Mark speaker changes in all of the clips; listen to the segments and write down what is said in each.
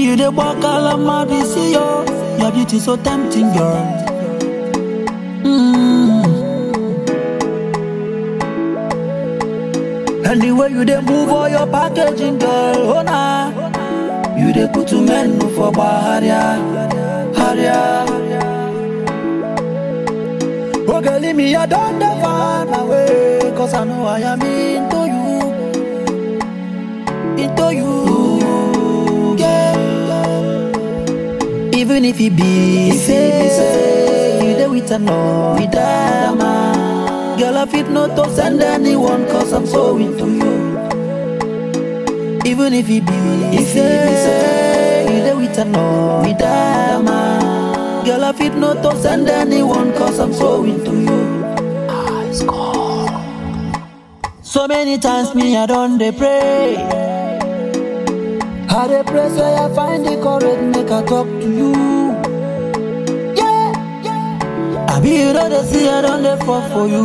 Speaker 1: you dey walk alama be see yo. Your beauty so tempting, girl. Mm. And the way you dey move all your packaging, girl, oh nah. You dey put to men for Baharia, Haria. Oh girl, leave me, I don't dey find my way, cause I know I am into you, into you, yeah. Even if it be say, say you dey with another man, girl I fit not to send anyone, cause I'm so into you. Even if it be say, say you dey with another man, girl I fit not to send anyone, cause I'm so into you. So many times me I don't dey pray. I dey pray say I find the courage make I talk to you. Yeah, yeah. I be you know they see I don't dey fall for you.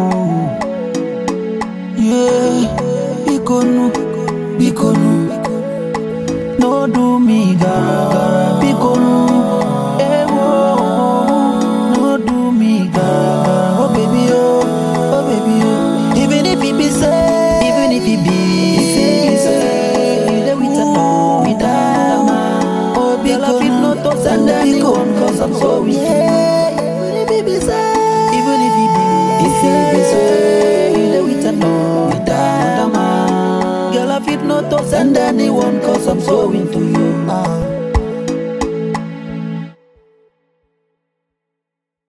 Speaker 1: Yeah, bikonu, bikonu, no do me gara gara, bikonu. Eh, oh, no do me gara gara. Oh baby oh, oh baby oh. Even if it be say, even if it be say, say, you dey with a no, with a man. Oh baby, girl, I fit not to send anyone 'cause I'm so with you. Even if it be say, even if it be say, say, you dey with a no, with a man. Girl, I fit not to send anyone 'cause I'm so into you.